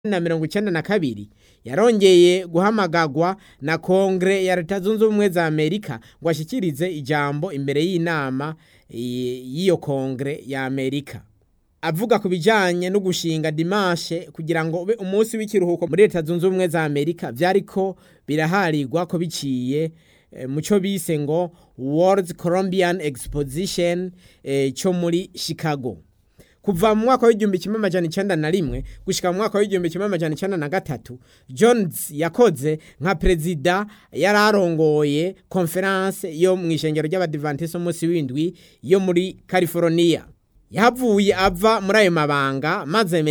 na mirongo icenda na kabiri yarongeye guhamagagwa na kongere ya leta zunze ubumwe za amerika ngo ashikirize ijambo imbere y'inama y'iyo kongere ya amerika avuga ku bijanye no gushinga dimashe kugira ngo ube umunsi w'ikiruhuko muri leta zunze ubumwe za amerika vyariko biraharirwa ko biciye mu cyo bise ngo world colombian exposition cyo muri chicago kuva mu mwaka w'igihumbi kimwe amajana icenda na rimwe gushika mu mwaka w'igihumbi kimwe amajana icenda na gatatu jones yakoze nka perezida yari arongoye konferanse yo mu ishengero ry'abadivantiso umunsi w'indwi yo muri california yahavuye ava muri ayo mabanga maze